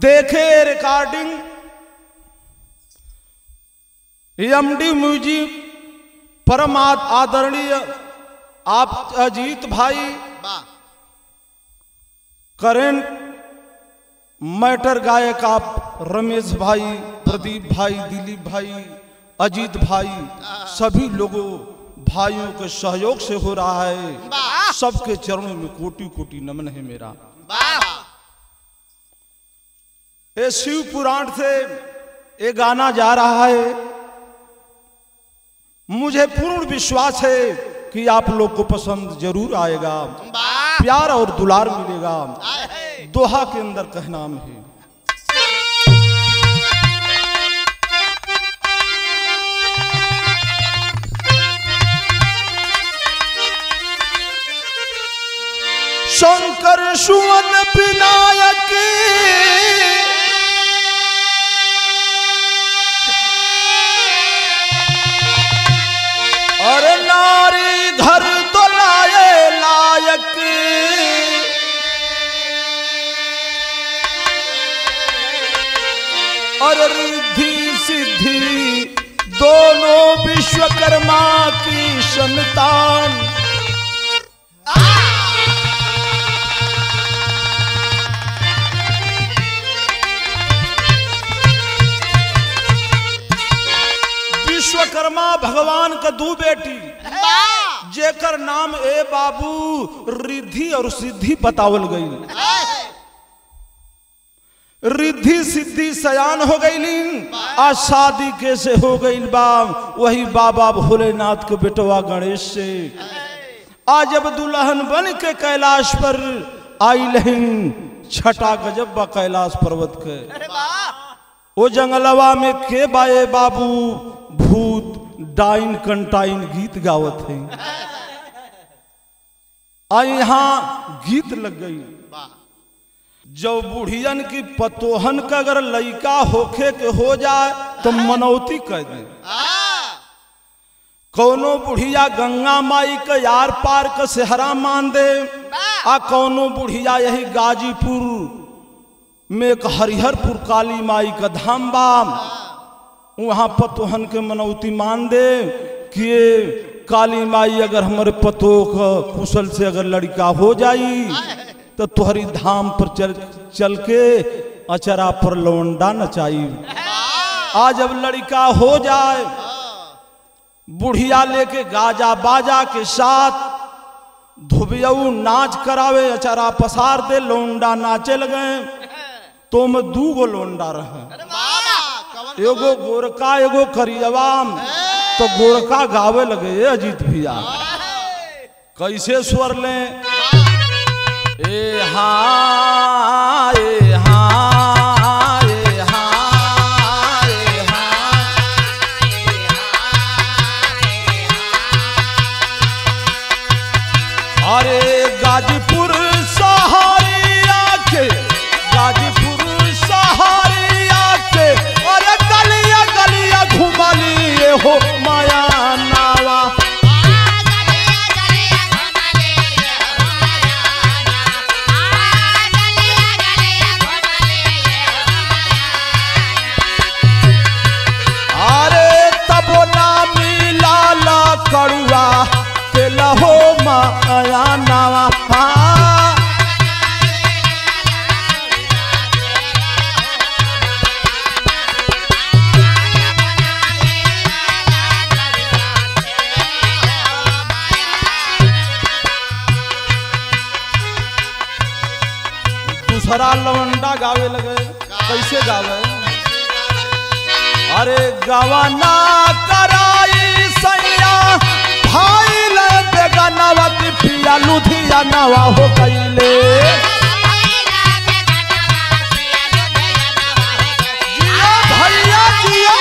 देखे recording MD music परमात आदरणीय आप अजीत भाई वाह करेंट मैटर गायक आप रमेश भाई प्रदीप भाई दिलीप भाई अजीत भाई सभी लोगों भाइयों के सहयोग से हो रहा है वाह सबके चरणों में कोटि कोटि नमन है मेरा वाह ये शिव पुराण से ये गाना जा रहा है मुझे पूर्ण विश्वास है कि आप लोग को पसंद जरूर आएगा वाह प्यार और दुलार मिलेगा आए है दोहा के अंदर कहना है शंकर सुवन विनायक अरे नारी घर तो लाए लायक और रिद्धि सिद्धि दोनों विश्वकर्मा की संतान विश्वकर्मा भगवान का दू बेटी वाह जेकर नाम ए बाबू रिद्धि और सिद्धि बतावल गई आए है रिद्धि सिद्धि सयान हो गई आ शादी कैसे हो गई बा वही बाबा भोलेनाथ के बेटवा गणेश से आज जब दुल्हन बन के कैलाश पर आई लहिन छठा गजब बा कैलाश पर्वत के अरे वाह ओ जंगलवा में के बाए बाबू भूत डाइन कंटाइन गीत गावत है आ यहाँ गीत लग गई वाह जब बुढ़ियन की पतोहन का अगर लइका होखे के हो जाए तो मनौती कह दे आ कौनो बुढ़िया गंगा माई के यार पार के सेहरा मान दे आ कौनो बुढ़िया यही गाजीपुर में एक हरिहरपुर काली माई का धाम बा वहाँ पतोहन के मनौती मान दे कि ये काली माई अगर हमारे पतो का कुशल से अगर लड़का हो जाई तो तुहरी धाम पर चल चल के अचरा पर लौंडा नचाई आज अब लड़का हो जाए बुढ़िया लेके गाजा बाजा के साथ धुबियऊ नाच करावे अचारा पसार दे लोंडा नाचे लगे तो में दू गो लोंडा रहे अरे वाह कवन एगो गोरका एगो करियवा तो गोरका गावे लगे ये अजीत भैया कैसे स्वर ले ए हाँ ए हाँ ए हाँ ए हाँ अरे गाजीपुर सहारिया के गाजीपुर सहारिया के अरे गलिया गलिया घुमलिए हो माया नावा अरे तबो ना मिला ला कड़ुआ के लहो माया नावा हाँ। दूसरा लवंडा गावे लगे कैसे गावे अरे गवाना कराई सैया भाई ले बेगानावा की पिया लुधियानावा हो गईले जियो भैया जियो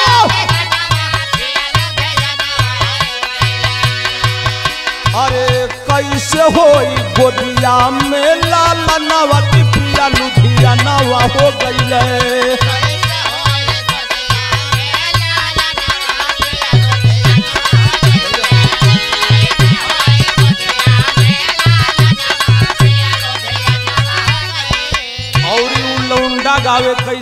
अरे कैसे होई गोदिया में लाला नवती पिया लुधियानावा हो गईले और उ लौंडा गावे कैसे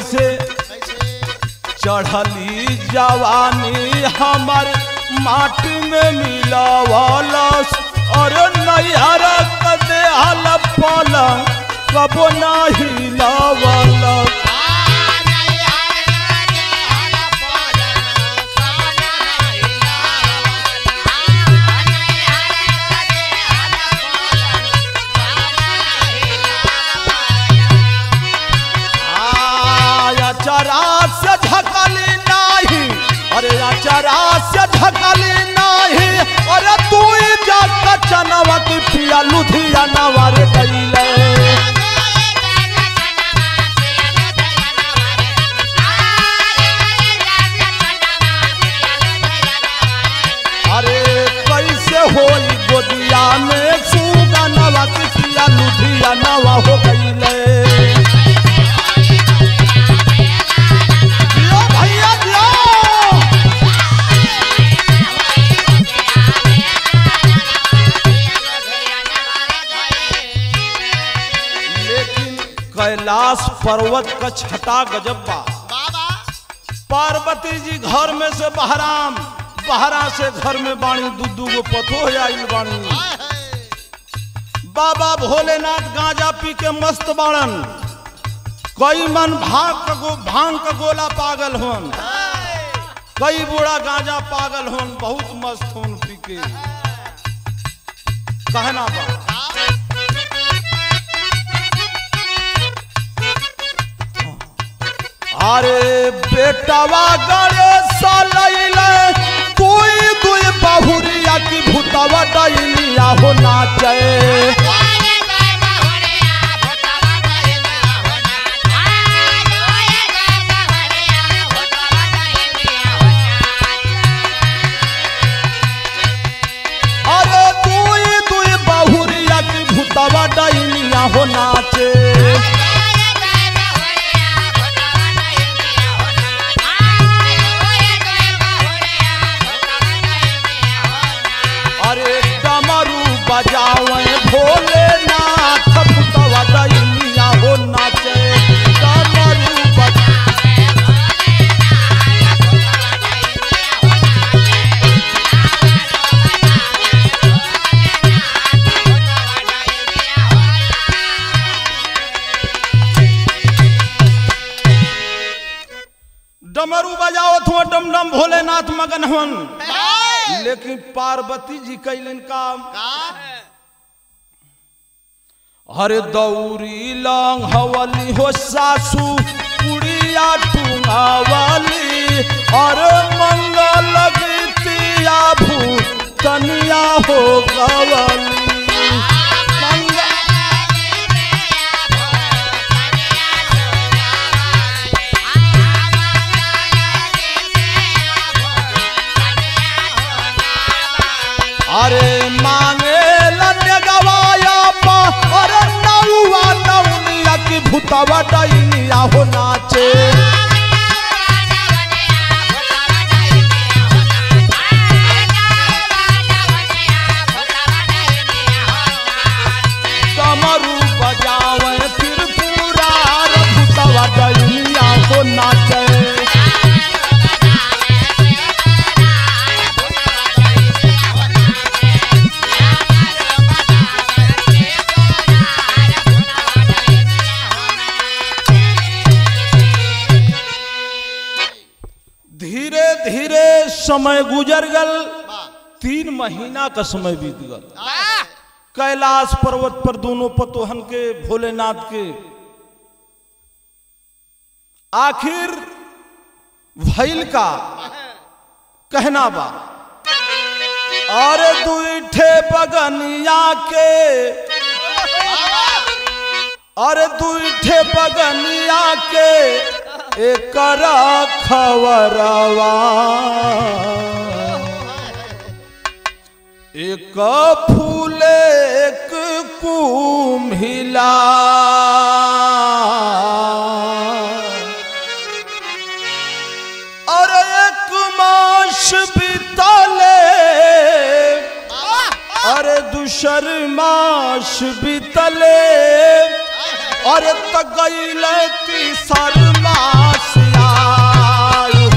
चढ़ली जवानी हमर माटी में मिलावलस और नैहर कदे हल पल कबो ना हिलावलस आया चरा से झकली नाही अरे चरा से झकली नाही अरे तू जा चनवा की पिया लुधियाना वारे गईले अरे कैसे होई गोदिया में सुगनवा की पिया लुधियाना वा हो गईले जियो भैया जियो लेकिन कैलाश पर्वत का छटा गजब बा पार्वती जी घर में से बहराम बहरा से घर में बाणी दू दू गो पथो आइल बाणी बाबा भोलेनाथ गांजा पी के मस्त बाड़न कई मन भाग का गो भांग का गोला पागल होन कई बूढ़ा गांजा पागल होन बहुत मस्त होन पी के कहना बा अरे बेटवा गणेश लैले कोई दुई बहुरिया की भूतवा डैलिया हो नाचे अरे दुई दुई बहुरिया की भूतवा डैलिया हो नाचे अरे डमरू बजावे भोलेनाथ भूतवा डैलिया हो नाचे डमरू बजा डमरू बजाओ थो डम डम भोलेनाथ मगन हवन लेकिन पार्वती जी कैलन काम हरे दौरी लंग हवली हो सासू उड़िया टुंगावली और मंगल गीतिया भूतनिया हो गवली मंगल अरे मांगे लन्य गवाया पा अरे नौवा नौनिया की भूतवा डैनिया हो नाचे कमरू बजावे फिर पूरा रे भूतवा डैनिया हो नाचे धीरे धीरे समय गुजर गल तीन महीना का समय बीत गल कैलाश पर्वत पर दोनों पतोहन के भोलेनाथ के आखिर भैल का कहना बा और दुईठे बगनिया के और दुईठे बगनिया के एक खबरवा एक फूल एक कुम्हिला और एक मास बीतले अरे दूसर मास बीतले अरे तगैल तीसर मास आयो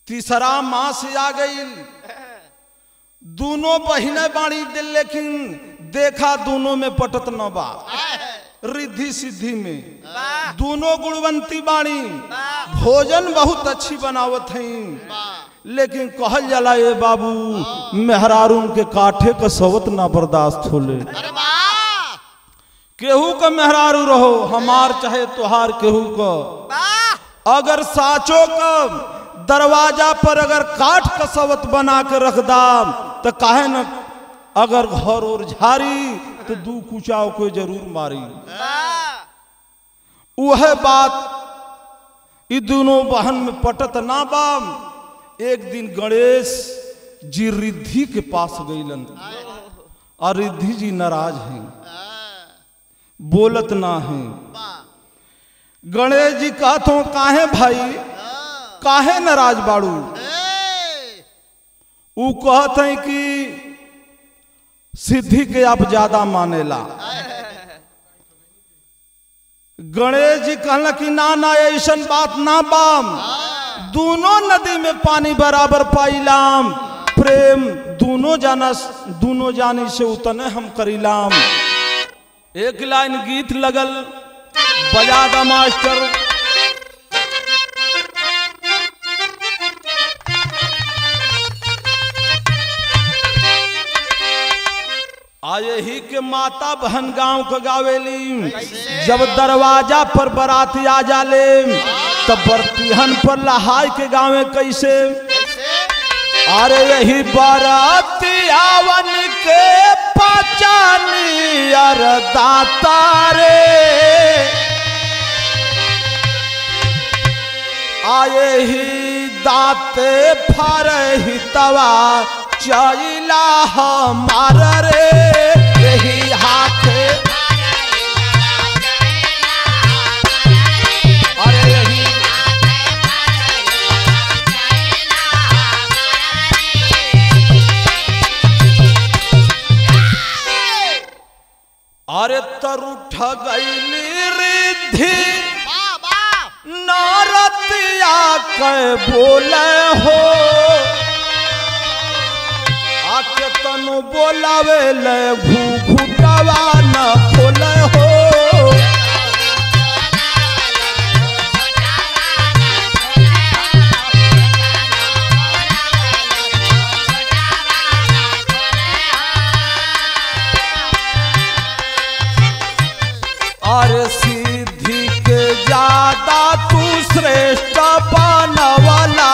तीसरा माँ से आ गई दोनों बहिने बाणी दे लेकिन देखा दोनों में पटत न बा रिद्धि सिद्धि में दोनों गुणवंती बाणी भोजन बहुत अच्छी बनावत हैं लेकिन कहल जाला ये बाबू मेहरारून के काठे का सवत ना बर्दाश्त होले अरे वाह केहू का मेहरारू रहो हमार चाहे तुहार केहू का अगर साचो का दरवाजा पर अगर काठ का सवत बना के रख दाम तो काहे न अगर घर और झारी तो दू कुचाव को जरूर मारी वह बात ई दोनों बहन में पटत ना बाम एक दिन गणेश जी रिद्धि के पास गईलन और रिद्धि जी नाराज हैं बोलत ना हैं गणेश जी कहतो काहे भाई काहे नाराज बाड़ू ऊ कहत हैं कि सिद्धि के आप ज्यादा मानेला गणेश जी कहला कि ना ना ऐसन बात ना बाम दोनों नदी में पानी बराबर पाइलाम प्रेम दोनों जाना दोनों जानी से उतने हम करीलाम एक लाइन गीत लगल बजा दा मास्टर आये ही के माता बहन गांव के गावेली जब दरवाजा पर बराती आ जाले तब बरतीहन पर लहाय के गावे कैसे अरे यही बाराती आवन के पचानी अर दाता रे आए ही दाते फर ही तवा चैला हमार रे यही हाथे अरे यही अरे तरु ठगैली रिद्धि नारतिया के बोले हो आके तनु बोलावे ले घूघुटवा न खोले हो अरे सिद्धि के ज्यादा तू श्रेष्ठ बनवाला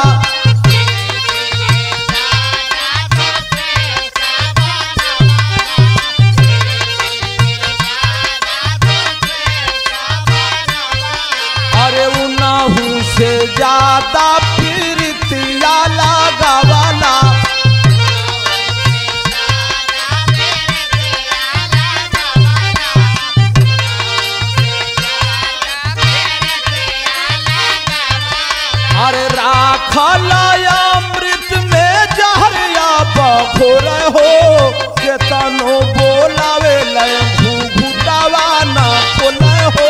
अरे उनाहू से ज्यादा प्रीतिया लगावाला अरे राखल अमृत में जहरिया बखोर हो के तनो बोलावे ले घुघुटावा न खोले हो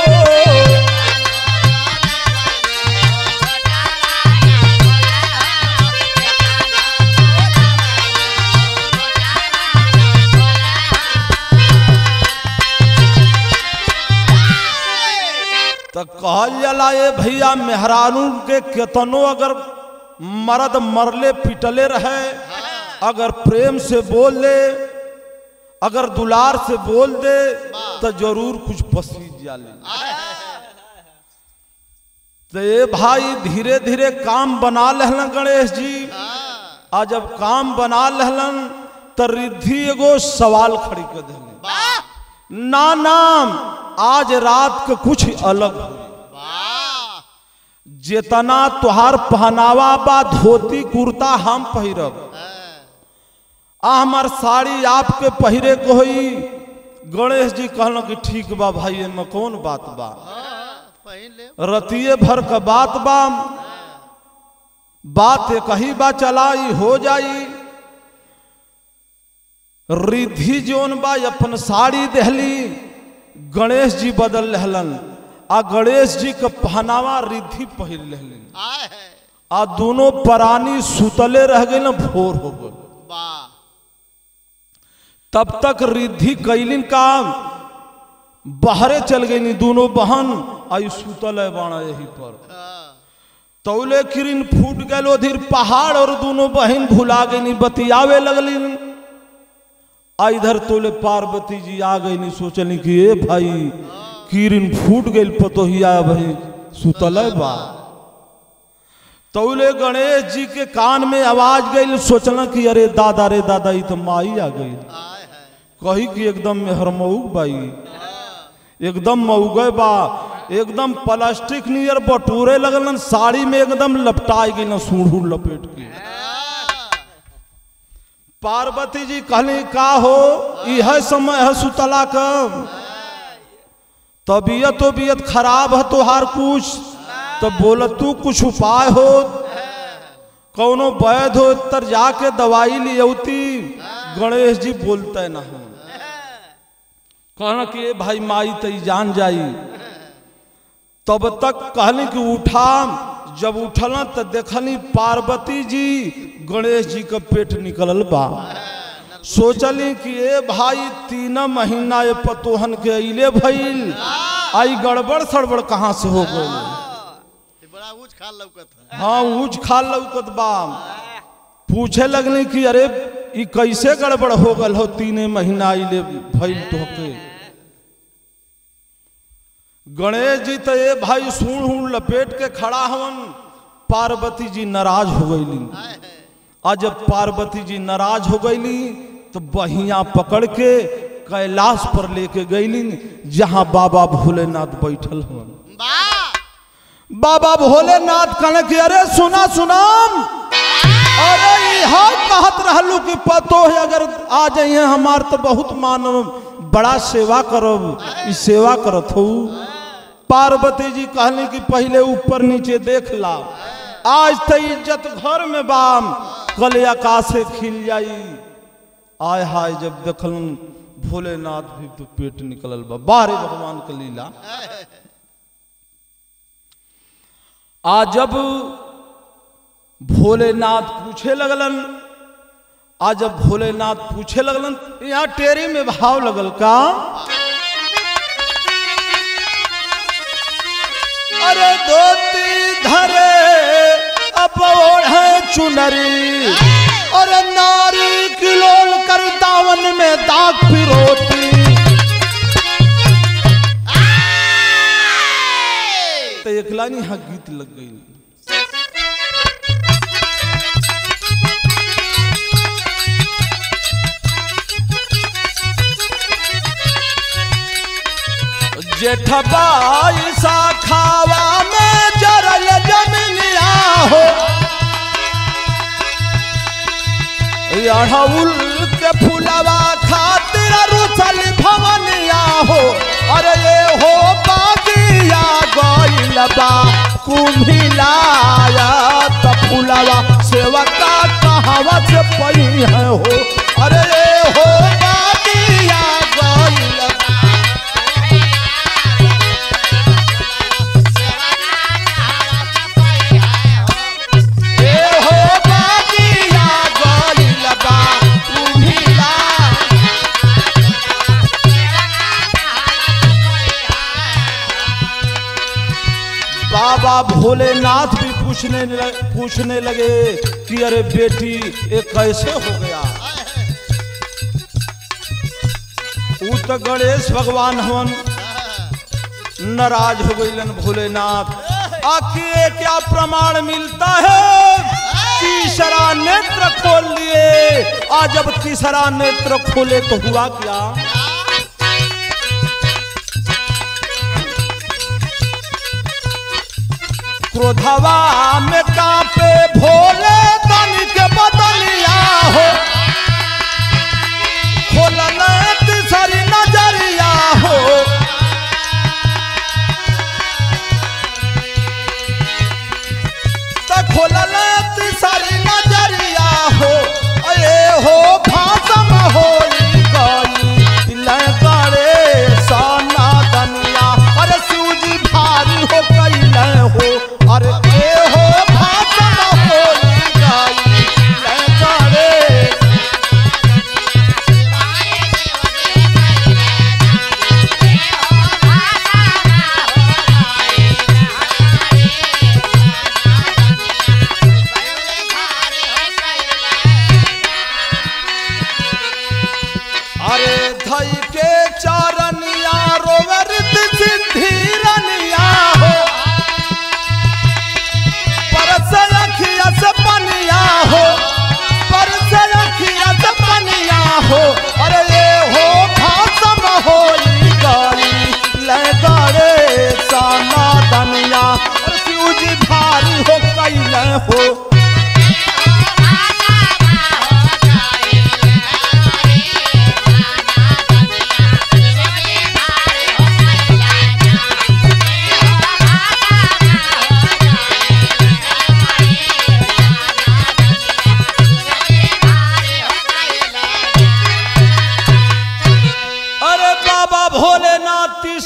तो कहल जाला ए भैया मेहरानू के केतनो अगर मर्द मरले पिटले रहे अगर प्रेम से बोल दे अगर दुलार से बोल दे तो जरूर कुछ पसीज जाले तो ये भाई धीरे धीरे काम बना लहलन गणेश जी आ जब काम बना लहलन तो रिद्धि एगो सवाल खड़ी कर दिले ना नाम आज रात के कुछ अलग हुई जितना तुहार पहनावा बा धोती कुर्ता हम पहिरब आ हमार साड़ी आपके पहिरे को होई गणेश जी कहल कि ठीक बा भाई एमे कौन बात बा रतिये भर का बात बा बात एक ही बा चलाई हो जाई रिद्धि जोन बा अपन साड़ी देहली गणेश जी बदल रहलन आ गणेश जी के पहनावा रिद्धि पहिर रहलन आ दोनों प्राणी सुतले रह गए ना भोर हो गए वाह तब तक रिद्धि कैलिन काम बाहरे चल गई दोनों बहन आई सुतल है बाणा यही पर हाँ, तौले किरिन फूट गए उधर पहाड़ और दोनों बहन भुला गई बतियावे लगली आ इधर तोले पार्वती जी आ गई नहीं सोचली कि ए भाई किरिन फूट गई पतोहिया भाई सुतल है बा तौले गणेश जी के कान में आवाज गई सोचल कि अरे दादा रे दादा ई तो माई आ गई आए है कही कि एकदम मेहरमऊग बाई एकदम मऊगे बा एकदम प्लास्टिक नियर बटूरे लगलन साड़ी में एकदम लपटाई गई ना सूढ़ू लपेट के पार्वती जी कहली का हो यह समय है सुतला का तबीयत तबीयत खराब है तोहार कुछ तो बोल तू कुछ उपाय हो कौनो वैध हो तर जाके दवाई लियौती गणेश जी बोलते ना हो कहना कि ए भाई माई तई जान जाई तब तक कहली कि उठा जब उठल तो देखली पार्वती जी गणेश जी का पेट निकलल बा सोचली कि ए भाई तीन महीना ये पतोहन के अइले भइल आई गड़बड़ सड़बड़ कहाँ से हो गई ये बड़ा ऊंच खाल लौकत है हाँ ऊंच खाल लौकत बा पूछे लगली कि अरे ई कैसे गड़बड़ हो गल हो तीने महीना अइले भइल तोहके गणेश जी तो ये भाई सूढ़ हूँ लपेट के खड़ा हवन पार्वती जी नाराज हो गईली आए है आज जब पार्वती जी नाराज हो गईली तो बहिया पकड़ के कैलाश पर लेके गईली जहाँ बाबा भोलेनाथ बैठल हवन वाह बाबा भोलेनाथ कहने कि अरे सुना सुनाम अरे यहाँ कहत रहलू कि पतो है अगर आ जाइए हमार तो बहुत मानव बड़ा सेवा करब ई सेवा करत हो पार्वती जी कहली कि पहले ऊपर नीचे देख ला आज तो इज्जत घर में बाम कल आकाशे खिल जाई आय हाय जब देखलन भोलेनाथ भी तो पेट निकलल बा बारे भगवान के लीला आ जब भोलेनाथ पूछे लगलन आ जब भोलेनाथ पूछे लगलन यहाँ टेरी में भाव लगल का अरे धोती धरे अब ओढ़े चुनरी अरे नारी किलोल कर दावन में दाग पिरोती तो एक लाइन यहाँ गीत लग गई जेठबाई सा खावा में जरल जमिनिया हो अड़हुल के फुलवा खातिर रुसल भवनिया हो अरे ये हो बागिया गइल बा कुम्भिलाया त फुलवा सेवका कहवा से पई है हो अरे ये हो बागिया गइल बा ए हो बागिया गइल बा कुम्भिला बाबा भोलेनाथ भी पूछने लगे, पूछने लगे कि अरे बेटी ये कैसे हो गया ऊ तो गणेश भगवान हवन नाराज हो गईलन भोलेनाथ आखिर क्या प्रमाण मिलता है तीसरा नेत्र खोल लिए आज जब तीसरा नेत्र खोले तो हुआ क्या क्रोधवा में कांपे भोले तन के बदलिया हो खोलन तीसरी नजरिया हो त खोलल तीसरी नजरिया हो अरे हो भाषम हो गई करे साना दनिया अरे सूजी भारी हो गई हो अरे ए हो भाषम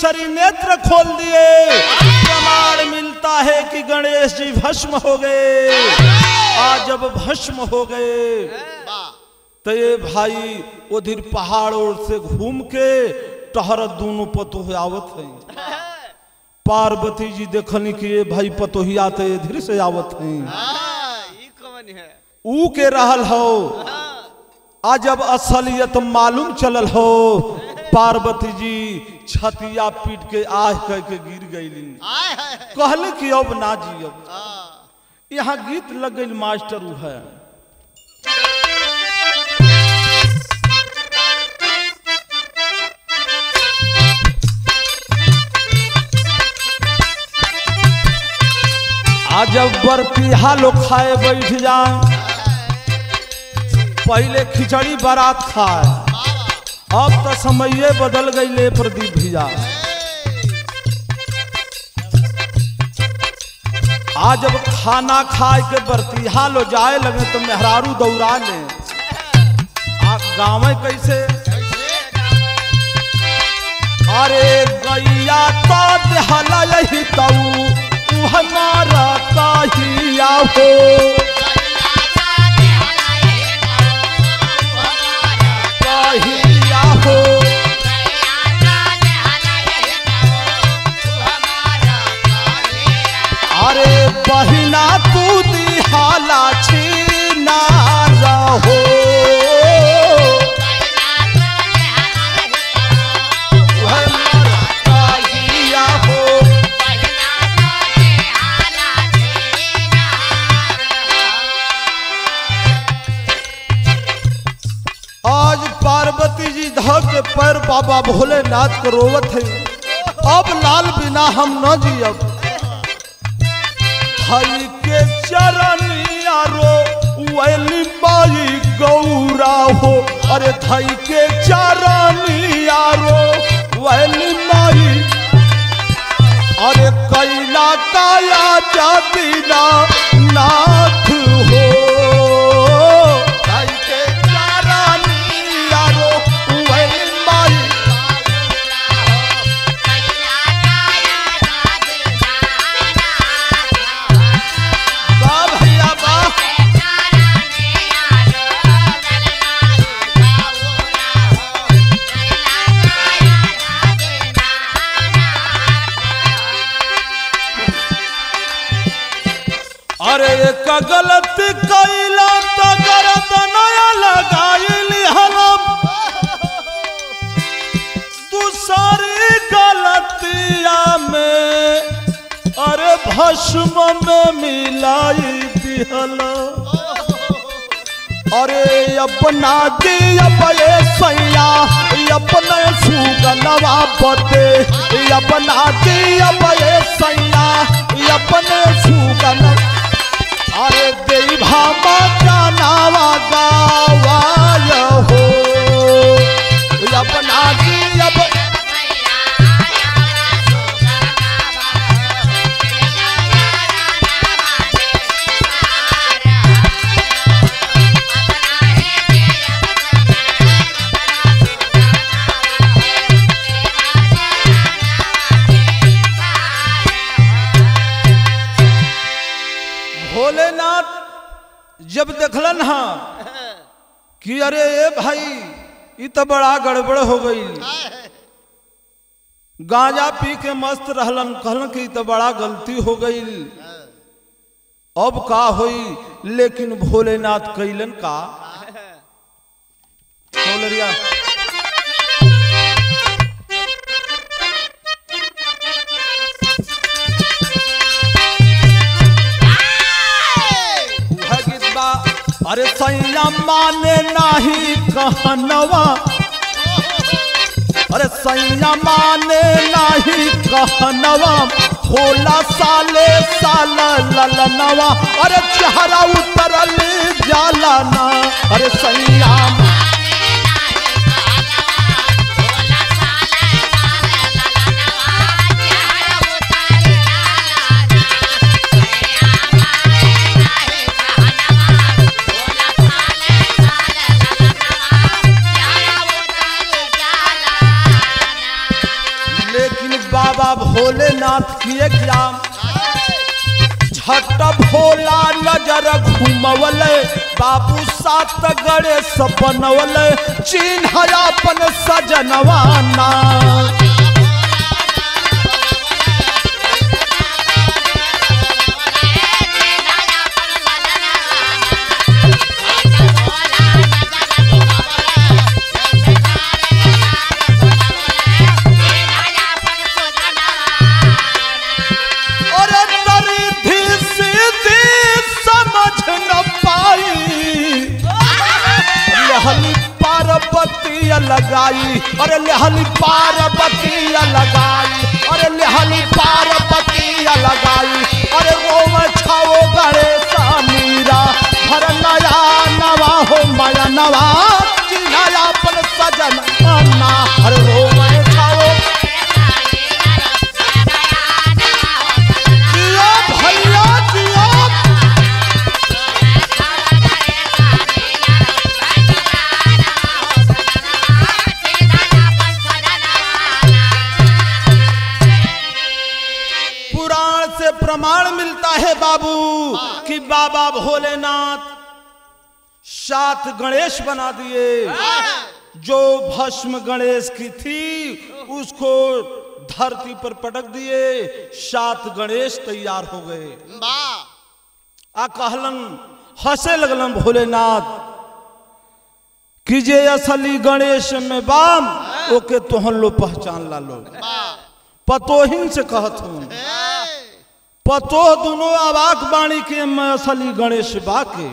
केसरी नेत्र खोल दिए प्रमाण मिलता है कि गणेश जी भस्म हो गए आज जब भस्म हो गए वाह तो ये भाई उधर पहाड़ ओर से घूम के टहरत दोनों पतोह आवत है पार्वती जी देखनी कि ये भाई पतोहिया तो इधर से आवत है हाँ, ई कवन है ऊ के रहल हो हाँ, आ जब असलियत मालूम चलल हो पार्वती जी छतिया पीट के आह कह के गिर गईली आय हाय हाय। कहले कि अब ना जियब हाँ, यहाँ गीत लग गई मास्टर ऊ है आ जब बर्फीहा लोग खाए बैठ जाए पहले खिचड़ी बारात खाए अब तो समये बदल गई ले प्रदीप भैया आज जब खाना खाए के बर्तिहा लो जाए लगे तो मेहरारू दौड़ा ले आ गाँव कैसे अरे गैया तो देहला यही तऊ तू हमारा काहिया हो काहिया हो अरे बहिना तू दिहाला छीना रहो हमारा काहिया हो आज पार्वती जी धर के पैर बाबा भोलेनाथ के रोवत है अब लाल बिना हम न जियब हई के चरनिया रो वैली माई गौरा हो अरे थई के चरनिया रो वैली माई अरे कैला काया जातिना नाथ हो थई के चरनिया रो वैली माई बा भैया बा अरे एक गलती कैला तो गरत नया लगाइली हलम दूसरी गलतिया में अरे भस्म में मिलाई दिहला अरे अपना दी अपने सैया अपने सुगनवा पते अपना दी अपने सैया अपने सुगन अरे देई भामा जानावा गावाय हो अपना दी अप भोलेनाथ जब देखलन हाँ कि अरे ए भाई ये तो बड़ा गड़बड़ हो गई गांजा पी के मस्त रहलन कहलन कि ई तो बड़ा गलती हो गई अब का होई लेकिन भोलेनाथ कैलन का कौलरिया उहे गीत बा अरे सैया माने नाही कहनवा अरे सैया माने नाही कहनवा होला साले साल ललनवा अरे चेहरा उतरल जाला ना अरे सैया लेकिन भोलेनाथ किए क्या झट भोला नजर घुमवल बाबू सात गड़े सपनवल चिन्ह अपन सजनवाना अरे तरीधी सीधी समझ न पाई लहली पार्वती लगाई अरे लहली पार्वती लगाई अरे लहली पार्वती लगाई अरे रोम छाओ गणेश मीरा हर नया नवा हो माया नवा चिन्हा अपन सजन अन्ना हर रोम छाओ जियो भैया जियो पुराण से प्रमाण मिलता है बाबू कि बाबा भोलेनाथ सात गणेश बना दिए जो भस्म गणेश की थी उसको धरती पर पटक दिए सात गणेश तैयार हो गए आ कहलन हंसे लगलन भोलेनाथ कि जे असली गणेश में बाम ओके तोहन लो पहचान ला लो पतोहिन से कहत हूँ पतो दोनों अवाक बाणी के मैं असली गणेश बाके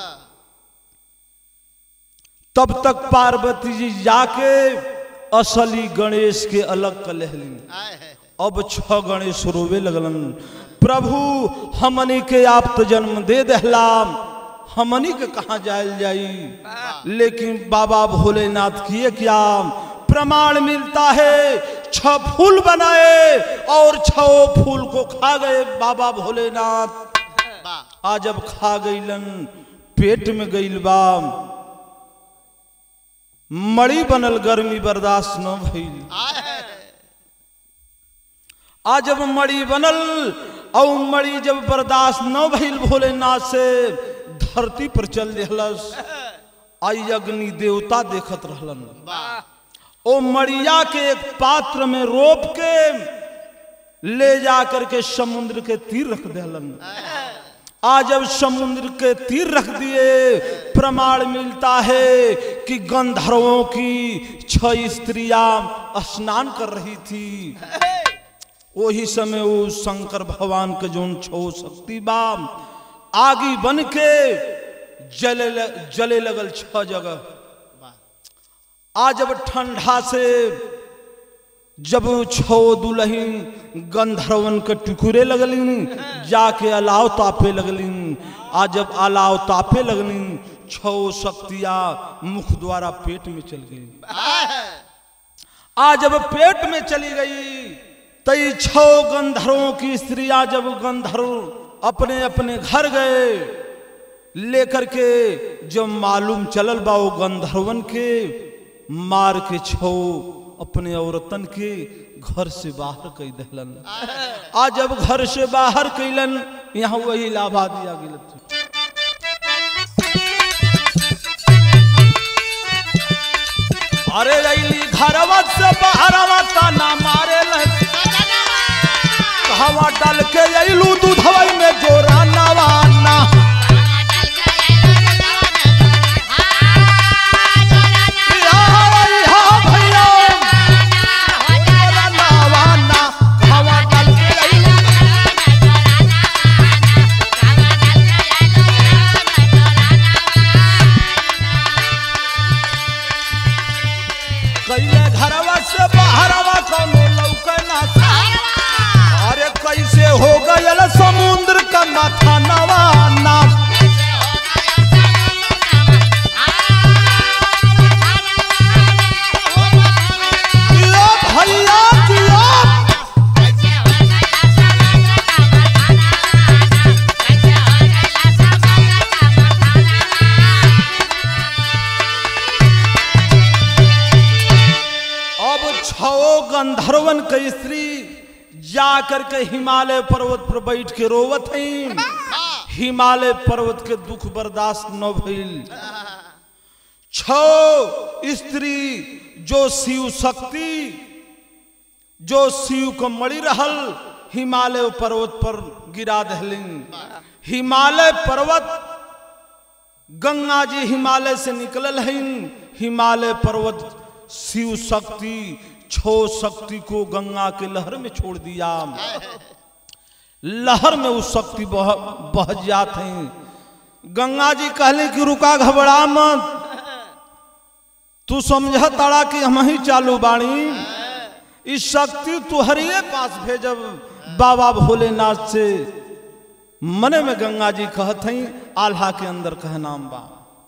तब तक पार्वती जी जाके असली गणेश के अलग कर लेहलिन अब छह गणेश रोवे लगलन प्रभु हमनी के आप तो जन्म दे दहलाम हमनी के कहा जायल जाई लेकिन बाबा भोलेनाथ किए क्या प्रमाण मिलता है छह फूल बनाए और छह फूल को खा गए बाबा भोलेनाथ आ जब खा गईलन पेट में गईल बा मड़ी बनल गर्मी बर्दाश्त न भइल आ जब मड़ी बनल और मड़ी जब बर्दाश्त न भइल भोलेनाथ से धरती पर चल रहलस आई अग्नि देवता देखत रहलन ओ मड़िया के एक पात्र में रोप के ले जा करके समुद्र के तीर रख देलन आज जब समुद्र के तीर रख दिए प्रमाण मिलता है कि गंधर्वों की छह स्त्रियां स्नान कर रही थी वही समय वो शंकर भगवान के जोन छो शक्ति बाम आगी बन के जले ल, जले लगल छह जगह आज जब ठंडा से जब छो दुलहिन गंधर्वन के टुकड़े लगलिन जाके अलाव तापे लगलिन आ जब अलाव तापे लगलिन छो शक्तियां मुख द्वारा पेट में चल गई आ जब पेट में चली गई तई छो गंधर्वों की स्त्रियां जब गंधर्व अपने अपने घर गए लेकर के जब मालूम चलल बा वो गंधर्वन के मार के छो अपने औरतन के घर से बाहर कई दहलन आ जब घर से बाहर कैलन यहाँ वही लाभा दिया गिल अरे रैली घरवा से बाहरवा ताना मारे हवा डाल के अइलू दूधवा में जोरा नवाना कैले घरवा से बाहरवा कोनो लौके ना अरे कैसे हो गयल समुद्र का माथा नवाना जियो भैया जियो अब छो गंधर्वन के स्त्री जा करके हिमालय पर्वत पर बैठ के रोवत हैं हिमालय पर्वत के दुख बर्दाश्त न भइल छो स्त्री जो शिव शक्ति जो शिव को मड़ी रहल हिमालय पर्वत पर गिरा दहलिन हिमालय पर्वत गंगा जी हिमालय से निकलल हइन हिमालय पर्वत शिव शक्ति छो शक्ति को गंगा के लहर में छोड़ दिया लहर में उस शक्ति बह बह जात हैं गंगा जी कहले कि रुका घबरा मत तू समझ ताड़ा कि हम ही चालू बाणी इस शक्ति तुहरिए पास भेजब बाबा भोलेनाथ से मने में गंगा जी कहत हई आल्हा के अंदर कह नाम बा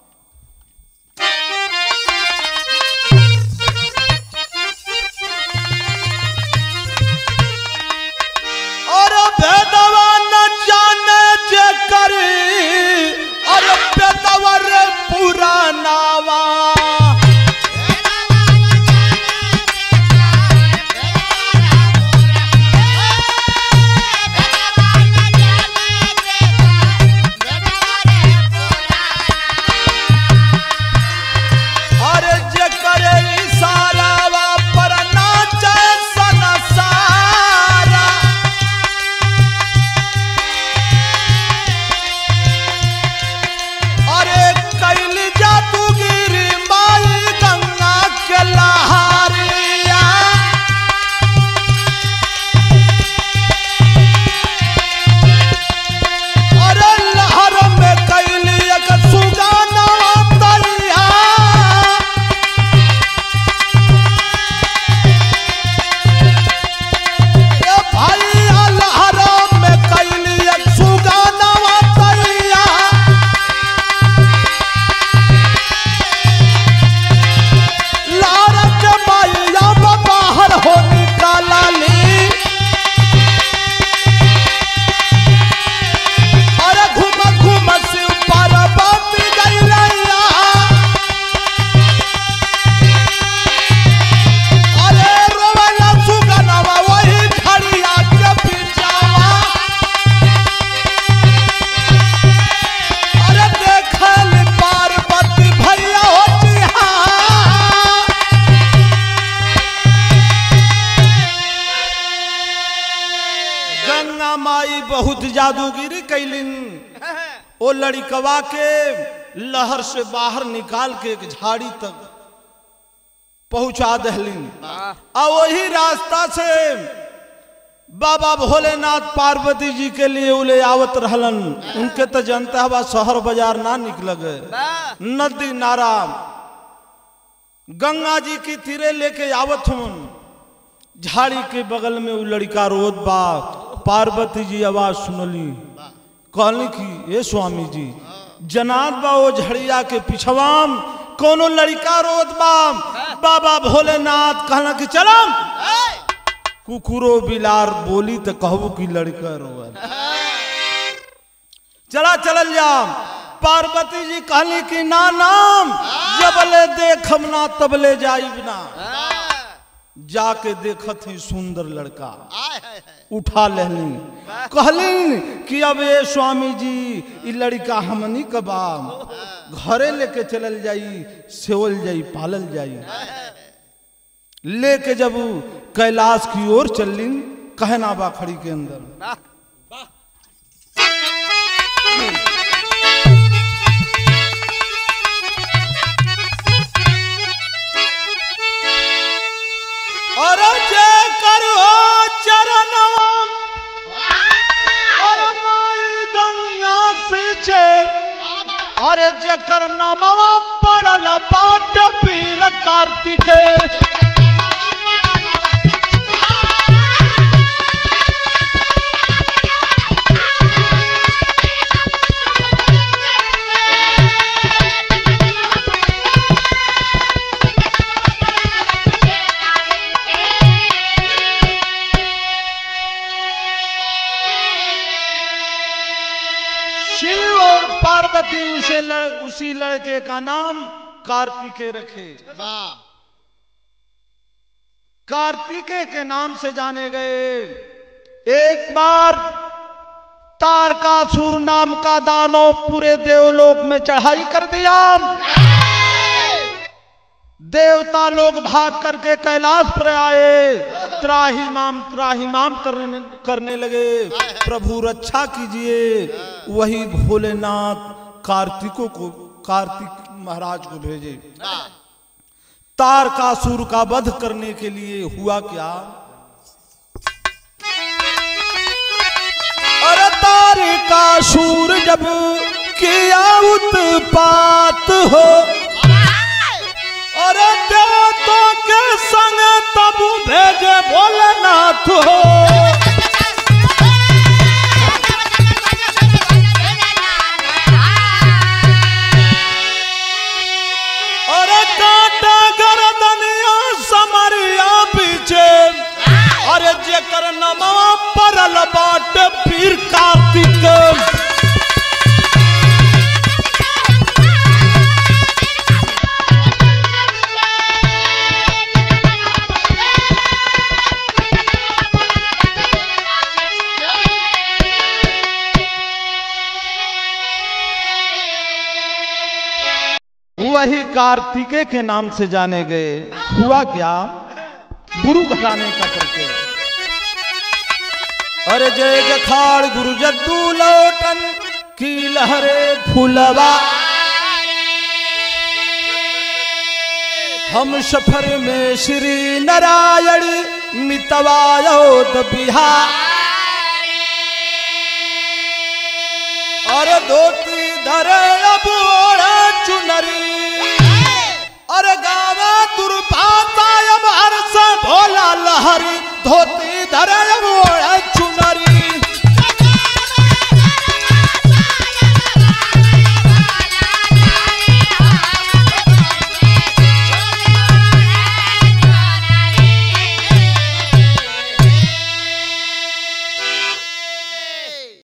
और भेदवा न जाने जे करी और भेदवा रे पुरानावा अरे जे करे इशारावा पर नाचे सनसारा अरे कैल जादूगिरी माई गंगा के लहारिया अरे लहर में कैल एक सुगाना तैया ए भाई लहर में कैल एक सुगाना तैया लारक माया बाहर हो निकाला ली अरे घूम घूम शिव पार्वती गैलैया अरे रोवला सुगनवा वही घड़िया के पिछावा अरे देखल पार्वती भैया होती हा गंगा माई बहुत जादूगिरी कैलिन ओ लड़कवा के लहर से बाहर निकाल के एक झाड़ी तक पहुंचा दहलिन आ वही रास्ता से बाबा भोलेनाथ पार्वती जी के लिए उले आवत रहलन उनके तो जनता हवा शहर बाजार ना निकल गए नदी नारा गंगा जी की तीरे लेके आवत हूँ झाड़ी के बगल में वो लड़का रोत बा पार्वती जी आवाज सुनली कहली कि ए स्वामी जी जनात बा वो झड़िया के पिछवाम कोनो लड़का रोत बा बाबा भोलेनाथ कहला कि चलम कुकुरो बिलार बोली तो कहबो कि लड़का रोवल चला चलल जाम पार्वती जी कहली कि ना नाम जबले देखम ना तबले जाइब ना जाके देखत ही सुंदर लड़का उठा लेहलिन कहलिन कि अब ये स्वामी जी ई लड़का हमनी कबा घरे लेके चलल जाई सेवल जाई पालल जाई लेके जब उ कैलाश की ओर चलिन कहना बा खड़ी के अंदर और जे करो चरणवा और माई गंगा पीछे अरे जकर नामवा पड़ल बाट पीर कार्तिके शिव और पार्वती उसे लड़, उसी लड़के का नाम कार्तिकेय रखे कार्तिकेय के नाम से जाने गए एक बार तारकासुर नाम का दानव पूरे देवलोक में चढ़ाई कर दिया देवता लोग भाग करके कैलाश पर आए त्राहिमाम त्राहिमाम करने करने लगे प्रभु रक्षा कीजिए वही भोलेनाथ कार्तिकों को कार्तिक महाराज को भेजे तारकासुर का वध करने के लिए हुआ क्या अरे तारकासुर जब किया उत्पात हो अरे देवतों के संग तब भेजे भोलेनाथ हो अरे काटा गर्दनिया समरिया पीछे अरे जेकर नमवा परल बाट पीर कार्तिक वही कार्तिके के नाम से जाने गए हुआ क्या गुरु घराने का करके अरे जय जखाड़ गुरु जद्दू लौटन की लहरे फुलवा हम सफर में श्री नारायण मितवायोद बिहार अरे धोती धरे अब ओढ़े चुनरी अरे गावा दुर्भाता अब हर्ष भोला लहरी धोती धरे